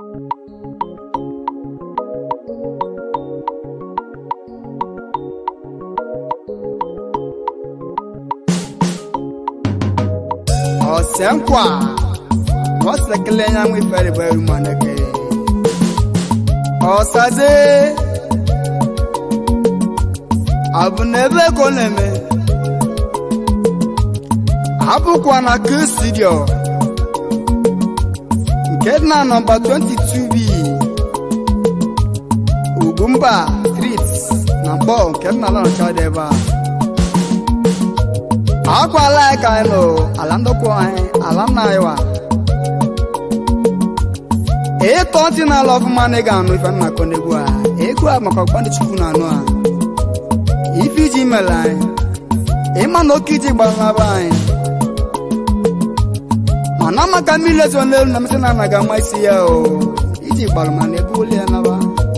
ọsẹnkwa ọsẹkẹlẹ ya nwe fẹrẹ bẹrù mọnẹkẹ ọsaze abụnebe koneme abụkwa na k studio nke dị na nọmba 22b ugwumba street na mkpọ nke dị na lọncha dị ebe a akwala anyị ka anyị nụ ala ndokwu anyị ala nna anyị wa ịtọ ntị na-ala ọfụma na ị ga-anụ ife nna akọ n'egwu a egwu a maka ọgbandị chukwu na anụ a ife iji mere anyị ịma na oke iji gbanaba anyị mana maka mmiri ezo n'elu na msị na anaghị ama isi ya o iji gbalụ mana ebe ụlọ ya naba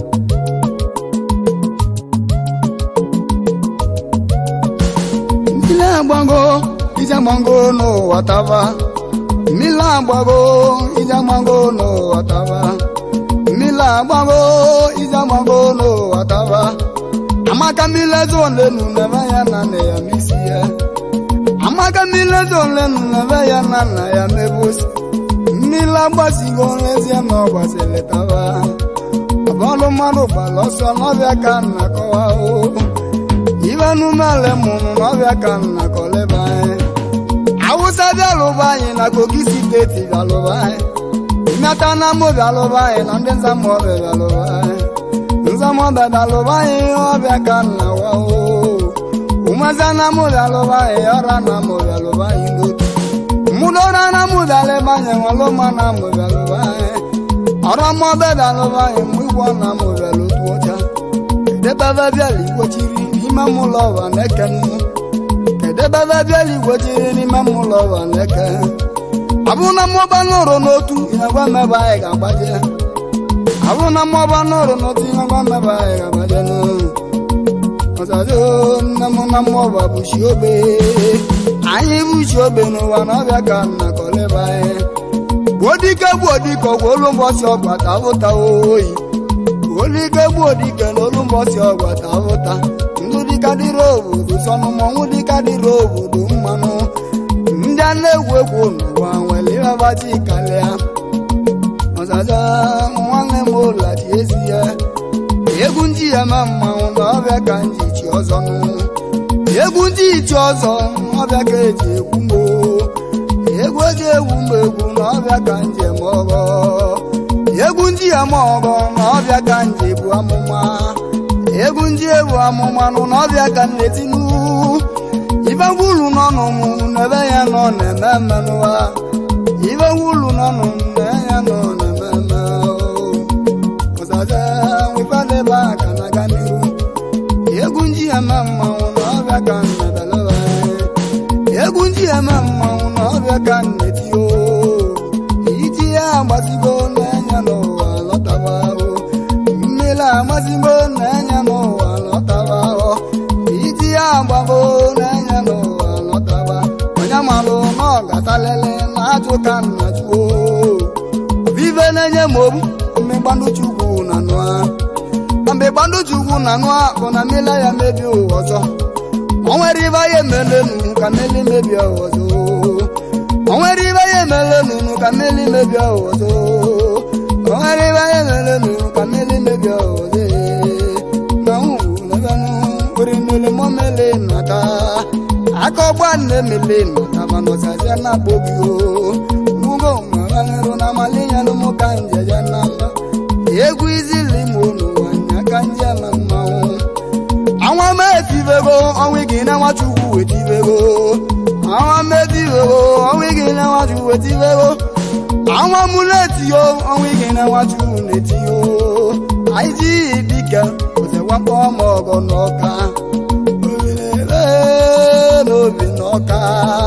mmiri agbago ije agbago n'ụwa taba mmiri agbago ije agbago n'ụwa taba mmiri agbago ije agbago n'ụwa taba amaka mmiri ezo n'elu na-eme ya na nne ya n'isi ya amaka mmiri ezo n'elu na-eme ya na nna ya mebosi mmiri agbasigo n'ezie na ọ gbasiri taba ọbọlụ mmadụ gbara ọsọ n'ọbịa ka nna kọwa o ibe numele mụrụ n'ọbịa ka nna kọleba anyị awụsa bịalụba anyị na kogi steeti bịalụba anyị imeta na mụ bịalụba anyị na ndị nzamọbịa bịalụba anyị nzamọbịa bịalụba anyị ọbịa ka nna wa o umeza na mụ bịalụba anyị ọra na mụ bịalụba anyị n'otu mụdọra na mụ bịalụba anyị nwalụma na mụ bịalụba anyị ọrụ mọbịa bịalụba anyị mụ igwọ na mụ bịalụtu ọcha kedebebe bịala igbochiri n'ime mụlọ ụwa na-eke nnu kedebebe bịala igbochiri n'ime mụlọ ụwa na-eke abụ na mmụba n'ụrụ n'otu ịnagwa mmebe anyị ga-agbaje abụ na mmụba n'ụrụ n'otu ịnagwa mmebe anyị ga-agbaje ọzazo nne m na mmụọba bụchi obe anyị bụchi obe n'ụwa na ọbịa ka nna kọleba anyị gbuo dike gbuo dike ọgwụ olu mbọchị ọgbata ụta oyi olike gbuo dike n'olu mbọchị ọgbata ụta ndụ dịka dịrị obodo sọnụ mọnwụ dịka dịrị obodo mmanụ ndị a na-egwu egwu n'ụwa nwere ịbabachi kalịa ọzaza nwanne m ụlachi ezi ya egwu ndị ya ma mmanwụ na ọbịa ka nji chi ọzọ nụ egwu ndị ichi ọzọ ọbịa ka eji egwu mgbo egwu eji egwu mgbe egwu na ọbịa ka njem ọgọ egwu ndị ama ọgọ na ọbịa ka nje bụ amụma egwu ndị ebu amụma nụ na ọbịa ka nnetinu ibe gwulu n'ọnụ m n'ebe ya nọ na-eme mmenụwa ibe gwulu n'ọnụ m na ya nọ na-eme mme ọzaza nwefadebe aka na aga n'iru egwu ndị ama mmanwụ na ọbịa ka nnebeleba egwu ndị ama mmanwụ na ọbịa ka nnetio iji ya agbasigo n'anya n'ụwa lọtaba ahụ mmiri agbasigo n'anya n'ụwa lọtaba ahụ iji ya agbago n'anya n'ụwa lọtaba onye malụ na ọ gatalele na ajụ ka nna juo vive na-enye m obu mmegbandu chukwu na nụa na mgbe gbandu chukwu na nụa bụ na mmiri ya mebi ụwa ọzọ o nwere ibe ya emelenu ka mmiri mebie ụwa ọzọ o nwere ibe ya emere nunu ka mmiri mebie ọzọ o nwere ibe ya emere nunu ka mmiri mebie ọzọ na nwulebenụ were mmiri mọmele nata aka ọgba nne mele nata mana ọzazia na agbogi o mugo mabanero na malinyalụ mụ ka njeje na mba egwu izili m n'ụwa nya ka nje na mmanwụ anwa m etivego ọnwa gị na nwachukwu wetivego àwọn méjìlélò ọ̀hún igi ní wájú etí lérò àwọn amúlétí o ọ̀hún igi ní wájú létí o àìjí ìdíkẹ́ kò sì wá pọ́ ọmọ ọgọ́ n'ọ̀ka obìnrin n'obi n'ọ̀ka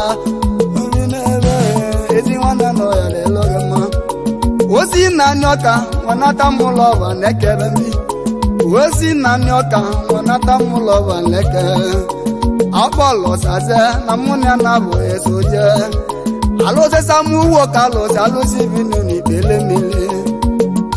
obìnrin ezi nwanne nọ ya lelọghị mma osi nna ndị ọka nwanata mụlọ ọba na-ekele ndị osi nna ndị ọka nwanata mụlọ ọba na-ekele ọkpọlọ saze na mụ na na bụ esoje alụsịsa mụ uwe ka alụsị alụsị binu n'ikpele mmiri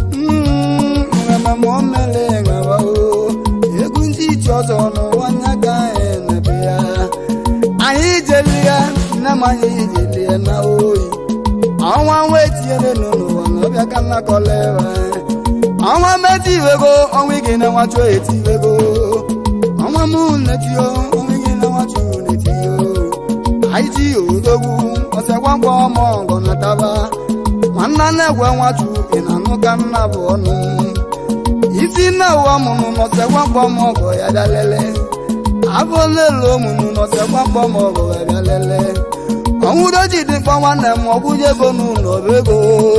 mmanya iji lie na oyi ọnwa nwa etinyere n'ụwa na ọbịa ka nna kọlera ọnwa meti iwego ọnwa igi na nwachu eti iwego ọnwa mụ netio ọnwa igi na nwachu netio anyị ji odogwu ọsịakwa mkpọ ọmọ ọgọ na taba nwanna na-egwe nwachu ị na-anụ ka nna bụ ọnụ isi nna ụwa mụrụ n'ọsịakwa mkpọ ọmọ ọgọ ya bịa lele afọ lelu omụmụ n'ọsịakwa mkpọ ọmọ ọgọ ya bịa lele ọnwụdoji dịkpọ nwanne m ọgwụnye ego n'ụlọ ego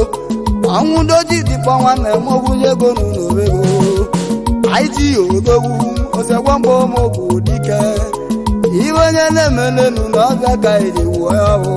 ọnwụdoji dịkpọ nwanne m ọgwụnye ego n'ụlọ ego anyị ji odogwu ọsịakwa mkpọ ọmọ bụ dike iwe onye na-emenenu na ọbịa ka eji wuo ya bụ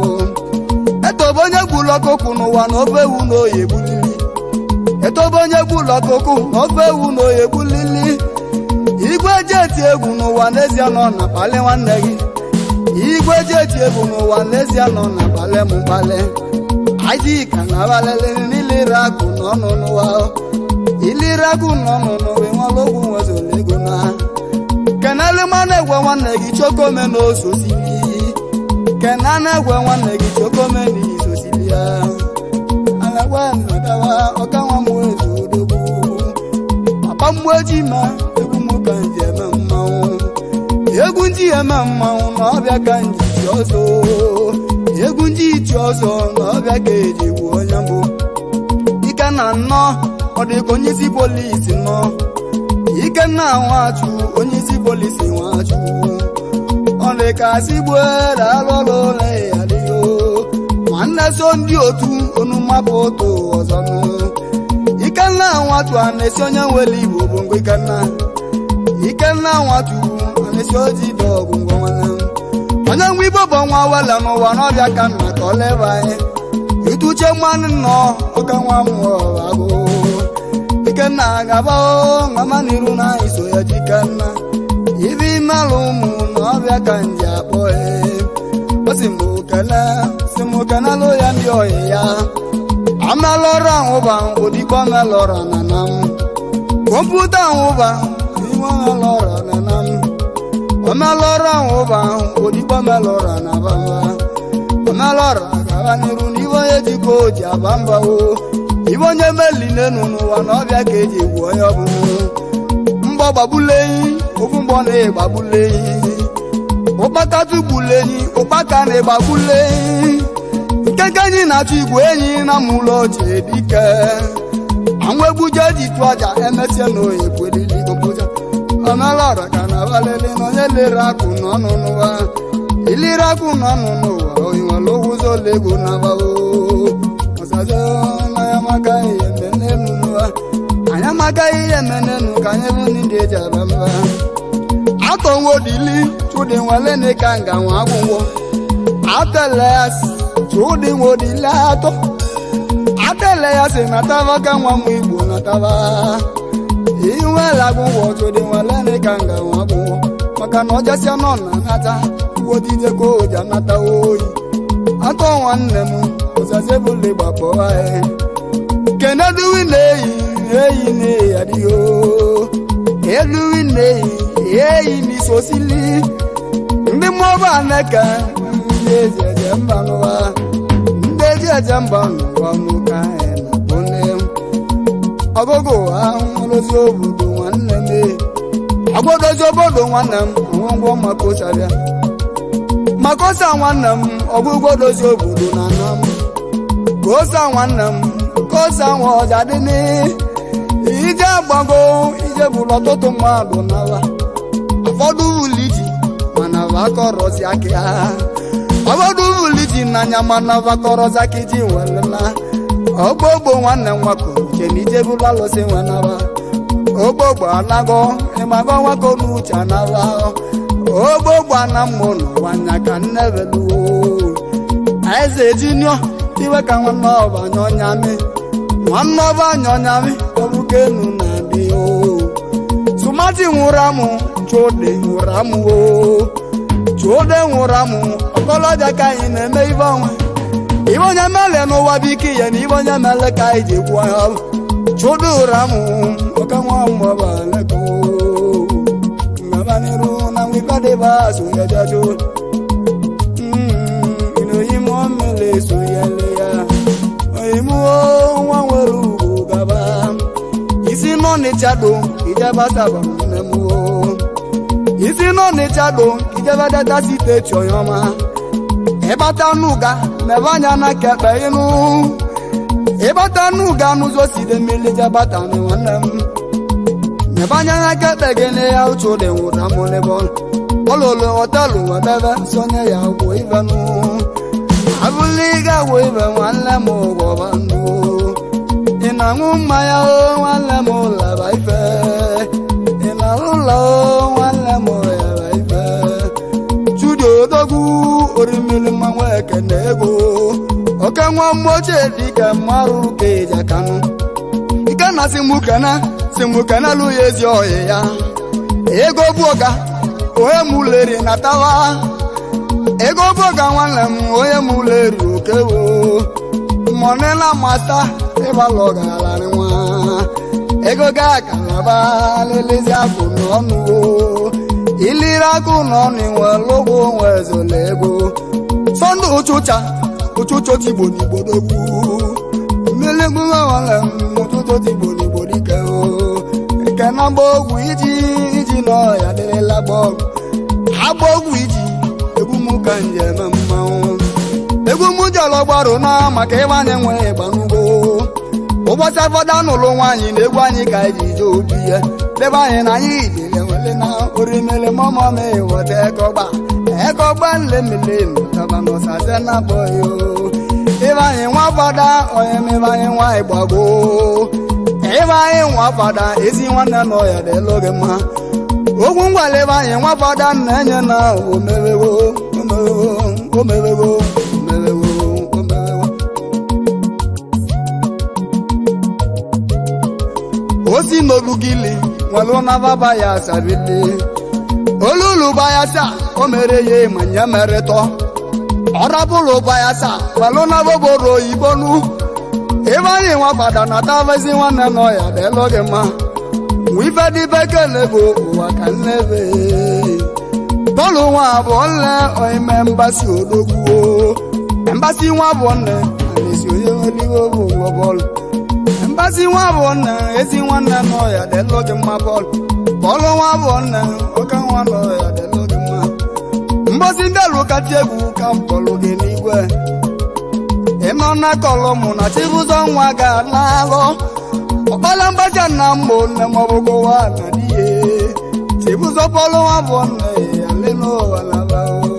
etobe onye gburu ọkụkụ n'ụwa na ofe ewu na oyi egbulili etobe onye gburu ọkụkụ na ofe ewu na oyi egbulili igwe ji eti egwu n'ụwa n'ezie nọ na kpali nwanne gị igwe ji eti egwu n'ụwa n'ezie nọ na kpali m mkpali aji ka na abalịlị n'iliri akụ n'ọnụ n'ụwa iliri akụ n'ọnụ n'ụwa enwela ogwu nwezụla ego na kenelu mana egwe nwanne gị chokome na ososili kena na-egwe nwanne gị chokome na isosili ya alagwa nnadawa ọkanwa m ezu odogwu papa mgbu eji ma egwu m ka nji eme mmanwụ egwu nji eme mmanwụ na ọbịa ka nji ji ọzọ egwu nji ji ọzọ na ọbịa ka eji gbuo onye mbụ ike na nnọ ọ dịka onye isi polisi nọ ikenna nwachụ onye isi polisi nwachụ ọ dị ka si gbuere alụlụ ụlọ ya dịgo nwanne so ndị otu onu mmapụ otu ọzọ nụ ikenna nwachụ a na-esi onye nwere igbo bụ mgbe ikenna ikenna nwachụ a na-esi oji dọgụ ngwa nwanne m onye nwe igbo bụ nwa wela n'ụwa n'ọbịa ka nna ka ọ leba anyị ituche mmanụ nnọọ oke nwa mmụọ agụ ikenna gaba mama n'iru na iso ya jikenna ibi mmalụ ụmụ na ọbịa ka nji akpọ o si mgbe okele si m okenelụ ya ndị oyi ya amelọrọ ahụba odigbo melọrọ na na m kọmputa ahụba iwe melọrọ na na m omelọrọ ahụba odigbo melọrọ na bamba omelọrọ gaba n'iru na iwe onye jikọ oji aba mba o ibe onye melinenu n'ụwa na ọbịa ka eji egwu onye ọbụla mgbọ gbagbuleyi ofu mgbọ na-egbagbuleyi ụkpaka tugbuleyi ụkpaka na-egbagbuleyi nkeke enyi na-achọ igwe enyi na mụlọ ochie dike anwụ egbuje ji tụ aja emesie na oyi kwelili goboja omelọra ka na abalịlị na onye lere akụ n'ọnụ n'ụwa iliri akụ n'ọnụ n'ụwa oyiwere ụzọ lego na abawo ọzazo ya maka ihe mmemme n'ụwa anyị amagaghị ihe menenu ka anyị bụ ndị eji aba mba atọnwodili chụdị nwelene ka nga nwa agwụgwọ atele ya si chụdị nwodili atọ atele ya si nataba ka nwa m igbo nataba iwela agwụgwọ chụdị nwelene ka nga nwa agwụgwọ maka na ọjasịa nọ na nata wodide ka oji anata oyi atọ nwanne m ụzazebụle gbakpọ anyị keneduwi na-eyi eyi na-eyi adịghị eluwi na-eyi eyi n'isosili ndị mmụọba aneke ndị ezi eje mba n'ụwa ndị ezi eje mba n'ụwa n'ụka na-akpọne ọgụgụ ahụrụzi obodo nwanne m agwadozi obodo nwanne m ngwongwo makosabịa makosa nwanne m ọgwụgwọ dozi obodo na ana m kosa nwanne m kosa nwa ọja dị ije gbago ije bụrụ ọtụtụ mmadụ n'ala ụfọdụ uliji mana vakọrọzi aka ha ụfọdụ uliji n'anya mana vakọrọzi aka iji welela ogbogbo nwanne m nwakọ uche na ije bụrụ alụsị nwenaba ogbogbo anago ịmago nwakọ n'uche anaba ogbogbo ana mmụ n'ụwa nya ka nnebeluo eze jinio iwe ka nwanne ọba anya ọnya mee nwanne ọba anya ọnya mee ọbụka enu na-adị o sumati nwụrụ amụ chụde nwụrụ amụ o chụde nwụrụ amụ ọkọlọbịa ka anyị na-eme ibe ọnwa ibe onye mele n'ụwa bụ ike ya na ibe onye mele ka anyị ji gwuo ya ọbụ chụde ụrụ amụ ọka nwa mmụọba leko ngabaniru na nwikọdịba so ya jajo n'ọnịcha do ijebata nne m isi n'ọnịcha do ijebedata steeti ọyọma ịbata n'ụga mebe anya na kekpe ịnụ ịbata n'ụga n'ụzọ side mmiri jebata nwanne m mebe anya na kekpe gị na ya uche ụdị nwụra m n'ebe ọlụlụ họtelụ wedebe sonye ya gwụ ibenụ abụla ịga gwụ ibe nwanne m gwọba ndụ ị na-aṅụ mmanya o nwanne m laba ife ị na-arụ ụlọ o nwanne m yaba ife chudi odogwu orimiri mmanwụ ekene ego oke nwa mgbochie dike mmarụ ka eji akanụ ike na simukene simukene lụ ya ezi ọhịa ya ego bụ ọga onye m leri na tawa ego bụ ọga nwanne m onye m leri okewo mọnela mata ịgbalụ ọgararị nwa ego ga akalaba lelezi akụ n'ọnụ iliri akụ n'ọnụ nwe lụgwụ nwe ezola ego sọndụ ụchụcha ụchụcha tigbo n'igbo dogbu mmiri gbughe nwere m ụtụtụ tigbo n'igbo dike o nke na agba ogwu iji iji n'ọhịa dịrịla gba ọgwụ agba ogwu iji egwu m ka njem mmanwụ egwu m jọrọ gbarụ na maka ịgbanye nwe ịgbanugbo ụbọchị afọdụ n'ụlọ nwaanyị na egwu anyị ka eji je obi ya debe anyị na anyị idile wele na orimele mọmọm weta ekọgba ekọgba nlemele nọtaba n'ọsaze na bọyo ịbe anyị nwa fada onye mebe anyị nwa ịgbago ịbe anyị nwa fada ezi nwanne nọ ya dịlụ gị mma ogwu ngwale ebe anyị nwa fada na-enye na omewewo omewewo omewewo omewewo omewewo osi n'olugili nwere nababa ya sabili olulu bayasa o mere ya ma nye mere tọ ọrabụlụ bayasa nwere naboboro oyibo nu ebe anyị nwa fada na tavezi nwanne nọ ya dịlụ gị mma wife dị bekele bụ ụwa ka nnebe bọọlụ nwa abụọ nne oime mbasi odogwuo mbasi nwa abụọ nne anesi onye nweliwe bụ ụgwọ bọọlụ mbasi nwa abụọ nne ezi nwanne nọ ya dịlụ gị mma bọọlụ bọọlụ nwa abụọ nne oke nwa nọ ya dịlụ gị mma mbosi ndị alụ kacha egwu ka bọọlụ gị n'igwe ịnọ na kọlọmụ na chibụzọ nwa ga-alụ ọkpala mgbaja nna mbụ nne m ọbụgụwa na dihe chibụzọ bọọlụ nwa bụ nne ya lelu ụwa laba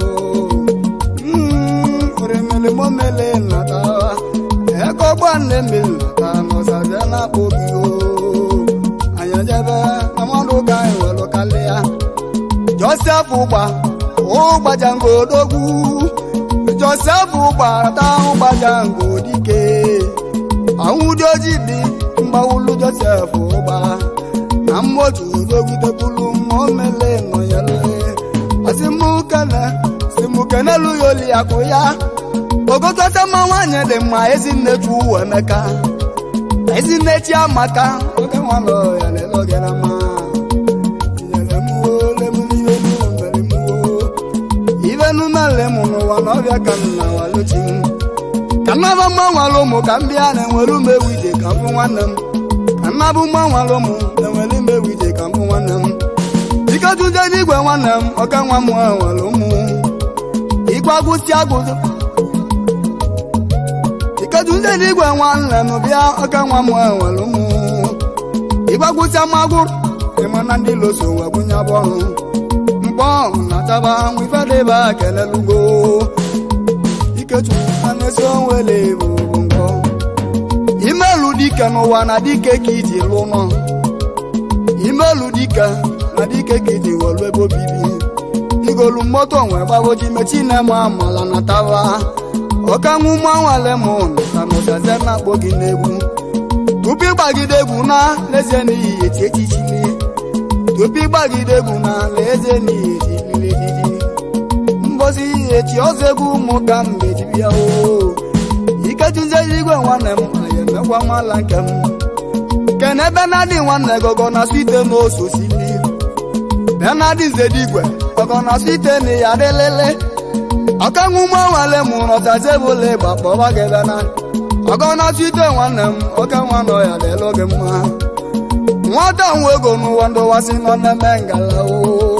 orimili momele nata ego gba nne mmiri nata n'ụzazia na-akpọ gị o anya jebe na mmadụ ga anyị welụ kalịa josef ụgba ụgbajango odogwu josef ụgba ta ụgbajango dike anwụdị ojii dị mgbawulu josef ụgba na mmotu odogidebulu mmomele nọnyere asimukene simukenelu ya oli akụ ya ogototema nwanyị dị mma ezinne chuwu emeka ezinne chiamaka oge nwanọ ya leloge na ma ibenumele m n'ụwa na ọbịa ka m na waluchi m ka nnaba mgbanwere ụmụ ka m bịa na-enwere ụmụ ewu ije ka mbụ nwanne m ka nnabụ mgbanwere ụmụ na-enwere ụmụ ewu ije ka mbụ nwanne m iketuje n'igwe nwanne m ọka nwa m nwere ụmụ ịgbagwụsi agụzụ iketuje n'igwe nwanne m bịa ọka nwa m nwere ụmụ ịgbagwụsi amagwụ ịma na ndị loso wee bunye bọrụ mkpọ na taba nwifedebe kelelugo ikechukwu anesi onwele bụ ngọ imelu dike n'ụwa na dike ka iji lụ nọ imelu dike na dike ka iji welu ebe obibi igolu moto nwe gbagoji mechi na-eme amala na tava ọkanwu mmanwale m na nụzaze na-akpọ gị n'egwu tupu ịgbagide egwu na lezie n'ihi eti echichili tupu ịgbagide egwu na lezie n'ihi echilili ejiji mbosi echi ọzọ egwu ụmụ ka m mejibia o ikejuzie igwe nwanne m anyị emekwa nwala nke m kene benadi nwanne gogo na site n'ososili benadi zedigwe gogo na site na ya dịlele ọkanwu mmanwale m rọtazebụle gbakpọba gị bena ọgọ na site nwanne m oke nwa nọ ya dịlụ gị mma nwata nwe ego n'ụwa ndụwasị nọ na-eme ngala o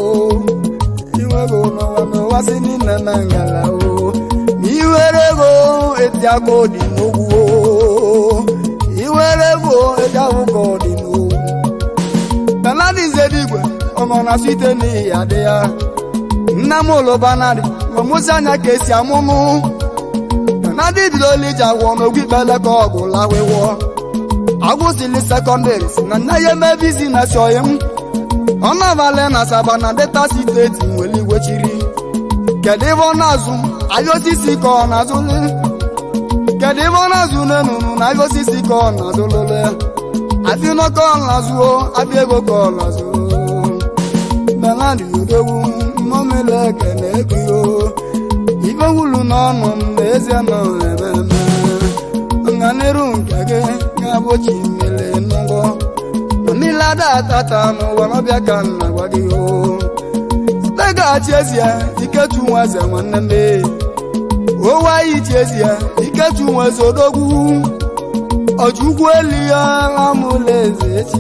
inwe ego n'ụwa ndụwasị n'ime ngala o ma iwere ego etiago dị n'ogwu o iwere ego etiago dị n'ogwu benadizedịigwe ọ nọ na site n'ihi ya dị ya nna m ụlụbanadị ọmụsị anya ka esi amụmụ benadị bidola iji agwọ n'ogwu ikpele ka ọgụ lawịwọ agwụsịlị sekọndịrị si na nne ya eme bizinesi oyi m ọ na-abalị na asaba na deta steeti nwere igwe chiri kedu ebe ọ na-azụ ahịa osisi ka ọ na-azụlị kedu ebe ọ na-azụ n'enunu na ahịa osisi ka ọ na-azụlụlị afị nọkọ ọ na-azụo afị ego ka ọ na-azụo benadi odogwu mmomele ekene ekio ife wulu n'ọnụ m na ezie nọ ememe nganiru nke gị ga-abụchi mmiri n'ụgwọ mmiri ada atata n'ụwa n'ọbịa ka nna gwa gị o teghachi ezie iketu nwa eze nwanne m owe anyị chi ezie iketu nwa eze odogwu ọjụgwu elu ya amụla eze echi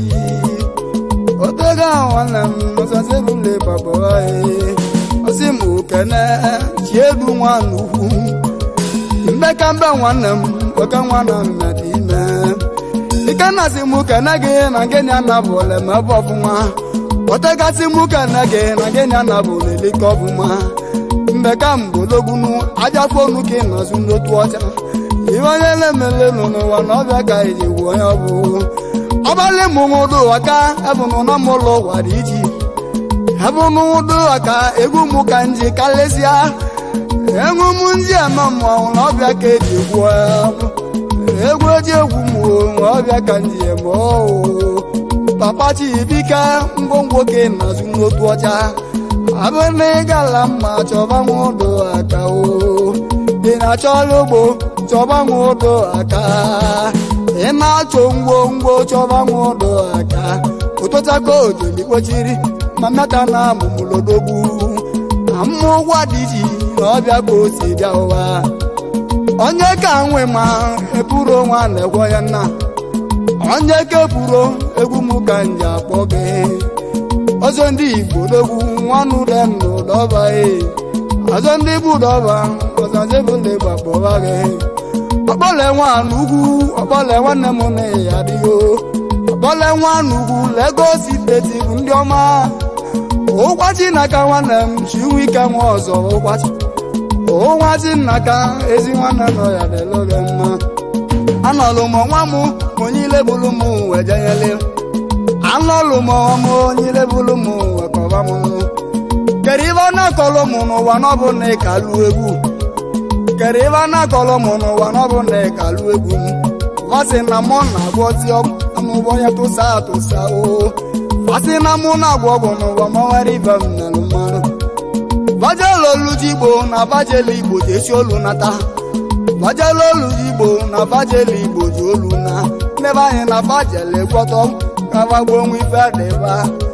otega nwanne m ọzọzebule baba osi m okene chi edu nwa n'ukwu mbeka mbe nwanne m oke nwanne m mmadụ ime ike na-asị m kene gị na gịnị anabụla m ebe ọfụma otegasị m kene gị na gịnị anabụla elike ọfụma mbeka mbologwunu ajafonu ka ị na-azụ n'otu ọcha ihe onye na-emele nọ n'ụwa na ọbịa ka iji gwuo onye ọ bụ ọbalị m nwụdụ aka ebụnụ na m ụlọ ụwa dị iji ebụnụ nwụdụ aka egwu m ka nji kalesịa egwu m ndị eme mmọnwụ na ọbịa ka eji gwuo egwu eji egwu m na ọbịa ka nji eme oo papa chibike ngwongwo ka ị na-azụ n'otu ọcha abụ na ịgala mma chọba nwụdụ aka o ị na-achọla ugbo chọba nwụdụ aka ị na-achọ ngwongwo chọba nwụdụ aka ụtụtaka ojoli kpochiri ma mmeta na amụmụlodogbu na mmụ ụgwọ dị iji na ọbịa ka o si bịa ụwa onye ka nwe ma eburu onwe a na-egwo ya nna onye ka eburo egwu m ka nji akpọ gị ọzọ ndị igbo dogwu nwanụ dem n'ụdọba ọzọ ndị bụ ụdọba ọzọ ndị bụ ndị gbakpọba gị ọkpọle nwa n'ugwu ọkpọle nwanne m na ya adịghị ọkpọle nwa n'ugwu Lagos steeti bụ ndị ọma ụgwachi n'aka nwanne m chinwe ike nwa ọzọ ụgwachi ụgwachi n'aka ezi nwanne nọ ya dịlụgị mma anọlụ m nwa m onye ilebulu m wejeyele anọlụ m ọmụ onye ilebulu m wekọba m kere ibe ọ na-akọlụ m n'ụwa n'ọbụ na ịkalụ egwu kere ibe a na-akọlụ m n'ụwa n'ọbụ na ịkalụ egwu m vasị na mụ na-agwọzi ọmụgbọ ya tụsa atụsa o vasị na mụ na-agwọ ọgwụ n'ụwa ma nwere ibe m nalụ mmanụ vajelu oluji igbo na vajelu igbo ji esi olu nata vajelu oluji igbo na vajelu igbo ji olu na ndebe anyị na vajelu gwọtọ kavagbo onwe ife dịba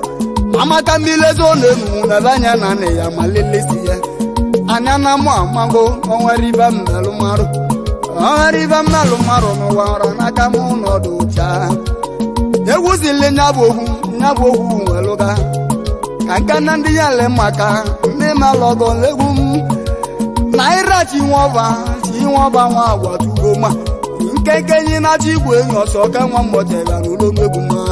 amaka mmilezi ọ na-enu na ebe anya na nne ya ma lelesi ya anya na mụ amago onwere ibe m melụ marụ onwere ibe m melụ marụ n'ụwa ọra n'aka m n'ọdụ cha egwu zili nya bụ ogwu nya bụ ogwu welụga ka nke na ndị ya le maka ndị malọgọ egwu m naira chinwọba chinwọba nwa agwatugo ma nkenke nyi na chi igwe enyi ọsọ ka nwa mmụtara n'ụlọ egwu ma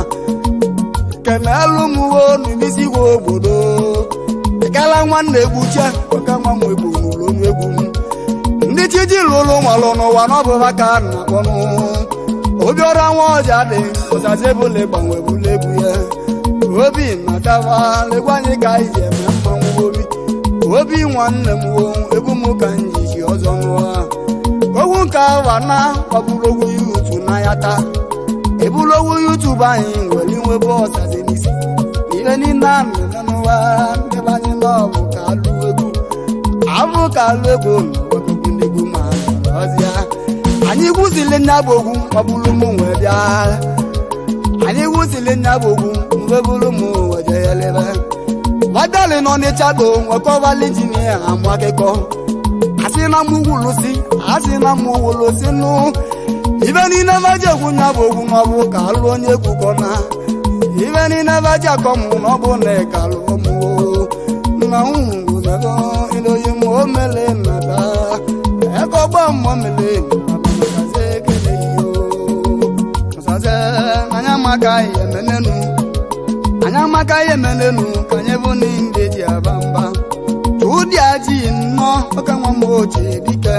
kenelu m uwe n'imisi igwe obodo ekala nwanne egbuche oke nwa m egbu n'ụlọ egwu m ndị chi ji lụlụ nwalụ n'ụwa n'ọbụba ka a na-akpọnụ obiọra nwa ọja dị ụzazi ebule gbanwe bụla egwu ya obi nataba legwu anyị ka anyị ji eme mmanwụ obi obi nwanne m wo egwu m ka m ji ji ọzọ nụọ ogwu nke awa na ọbụrụ ogwu yutu na ya taa ebulu ogwu yutubu anyị nwere inwebe ọzazi n'isi ihe niile a mere n'ụwa ndebe anyị n'ọbụ ka alụ egwu abụ ka alụ egwu n'ọtụtụ ndị egwu ma ọzịa anyị gwuzili nya bụ ogwu ọbụrụ m wee bịa anyị gwuzili nya bụ ogwu mgbe bụrụ m wee jeyelebe wadali nọ n'ịchado nwekọbali injinia amụ akụkọ asị na m wulusi asị na m wulusi nụ ibe niile maji egwu nya bụ ogwu ma ọ bụ ka alụ onye egwu kọ na ibe niile baji akọmụ na ọ bụ na ịkalụ ụmụ nna nwụ nego iloyi mụ omele nada ego gbọ mmụọ mele nadaze ekele iyo ọsaze anya maka ihe menenu anya maka ihe menenu ka anyị bụ ndị ji aba mba chụdị aji nnọọ oke nwa m ochie dike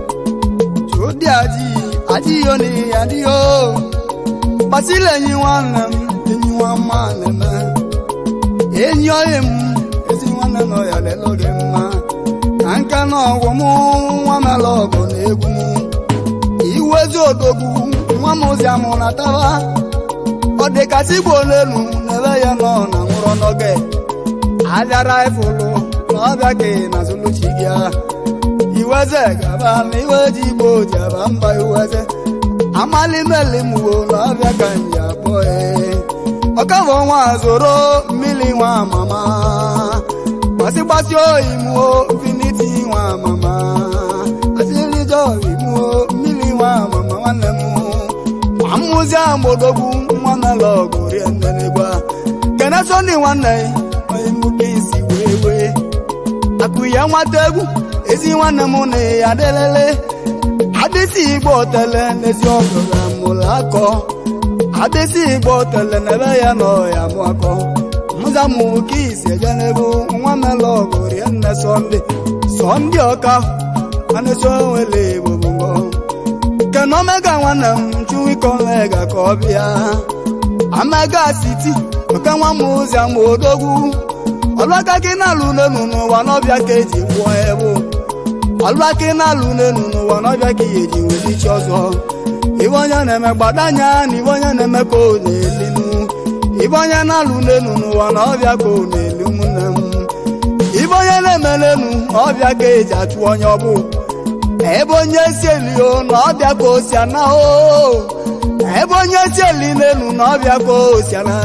chụdị aji aji yo na ya dị yo gbasila enyi nwanne m enyi nwa mma na-eme enyi oyi m ezi nwanne nọ ya lelo gị mma na nke na ọgwụ m nwa mela ọgụ na egwu m iwezi odogwu nwa m ozi amụ na taba ọ dị kasị igbo n'elu n'ebe ya nọ na nwụrụ n'oge abịara ifụlụ na ọbịa ka na zuluchi gị iweze gaba na iwe ji igbo ji aba mba iweze amalimelimuwo na ọbịa ka nji abụọ ọkabụ nwa zoro mmiri nwa mama gbasi gbasi oyimuo finiti nwa mama asịrịjọ oyimuo mmiri nwa mama nwanne m amụzi agbodogwu nwa mela ọgụ rie nnenegwa kene sọni nwanne onye mbuke isi wee wee akụ ya nwata egwu ezi nwanne m na ya delele adịsị igbo tele n'ezi ọgụra mụrụ akọ adịsị igbo tele n'ebe ya nọ ya mụ akọ mụza mụ ka isi eje n'ebe nwa mela ọgụ rie nne sọnde sọnde ọka anụsọ nwere igbo bụ ngọ kena omega nwanne m chuwikomega ka ọ bịa amega siti maka nwa m ụzọ ma odogwu ọlụaka gị na-alụ n'elu n'ụwa n'ọbịa ka eji kwụọ ebu ọlụaka na-alụ n'elu n'ụwa n'ọbịa ka ihe eji were ichi ọzọ ibe onye na-eme gbadanya na ibe onye na-eme ka ọ na-elinu ibe onye na-alụ n'elu n'ụwa n'ọbịa ka ọ na-eli ụmụnne m ibe onye na-eme n'elu ọbịa ka eji achụ onye ọbụ ebe onye si elio na ọbịa ka o si ana o ebe onye si eli n'elu na ọbịa ka o si ana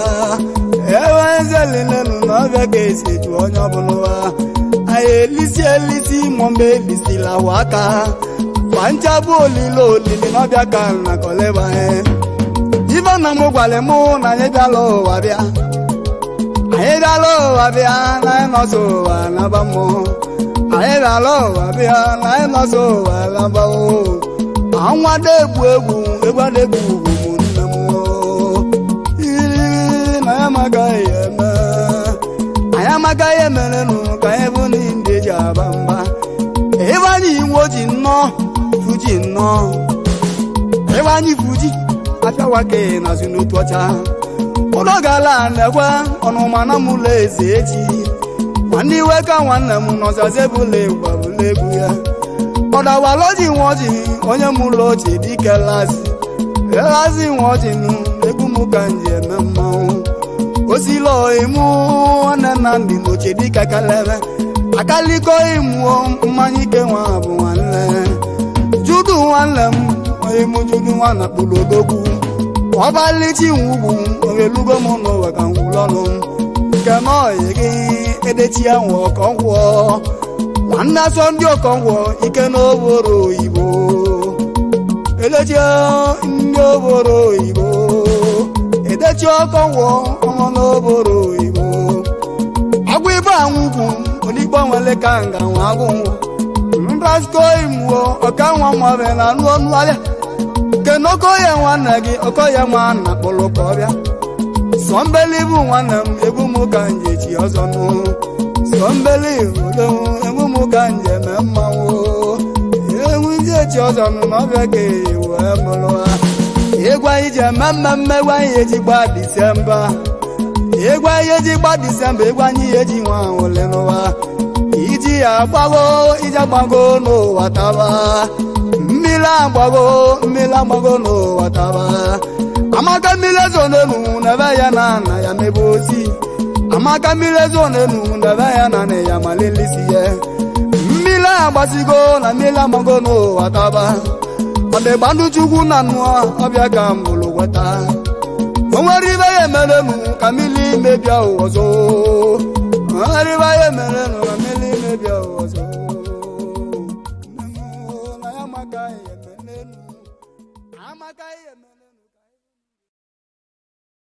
ebe onye si eli n'elu na ọbịa ka esi eju onye ọbụla ụwa anyị elisi elisi mọmbe elisila wa aka kwa nchabụ olile olili na ọbịa ka na kọleba ife na m gwara mụ na anyị bịala ụwa bịa anyị bịala ụwa bịa na anyị nọsọ ụwa naba mmụọ anyị bịala ụwa bịa na anyị nọsọ ụwa naba o anwa na-egwu egwu egwu na-egwu ugwu ụmụnne m iri na ya amagaghị eme anyị amagaghị emerenụ ka anyị bụ ndị ji aba mba ebe anyị iwo ji nnọọ fuji nnọọ ebe anyị fuji afịawake nazi n'otu ọcha ụlọ gala na-ekwe ọnụma na mụlọ eze echi ma ndị iwe ka nwanne m nọzazi ebula gbabula egwu ya ọdawaloji nwoji onye mụlọ ochie dike lazi elazi nwoji nụ egwu m ka nji eme mmanwụ osilo imu nwanne nna ndị n'ochie dike kalebe akaliko imuo mmanya ike nwa bụ nwanne judu nwanne m onye mụ judu nwanna kpụrụ odogwu ọbalichi nwugwu ogelugo m n'ụwa ka ngwụlọnụ nke n'ọyị gị edechi ya nwe ọkọngwọ nwanne asọ ndị ọkọngwọ ike n'oboro oyibo edechi ndị oboro oyibo edechi ọkọngwọ ọnwụ n'oboro oyibo agwụ ibe anwụgwu odigbo nwere ka nga nwa agwụnwụ nrasko imuo ọka nwa nwabe na anụ ọnụ ahịa kenokoye nwanne gị okoye nwanna kpụrụ ka ọbịa sọmbeli bụ nwanne m egwu m ka nje chi ọzọ nụ sọmbeli udo egwu m ka nje eme mmanwụ egwu ndị echi ọzọ nụ na ọbịa ka eyi wee mụrụ ha egwu anyị ji eme mmemme egwu anyị eji gba disemba egwu anyị eji gba disemba egwu anyị eji nwa ole n'ụwa iji ya agbago iji agbago n'ụwa taba mmiri agbago mmiri agbago n'ụwa taba amaka mmiri ezo n'elu n'ebe ya na na ya mebe ozi amaka mmiri ezo n'elu n'ebe ya na na ya malilisi ya mmiri agbasigo na mmiri agbago n'ụwa taba ọdịgbandụ chukwu na nnụọ ọbịa ka mbụrụ gweta o nwere ibe ya emerenu ka mmiri mebia ụwa ọzọ o nwere ibe ya emerenu ka mmiri mebia ụwa ọzọ na ya amaka ya eme n'elu amaka ya eme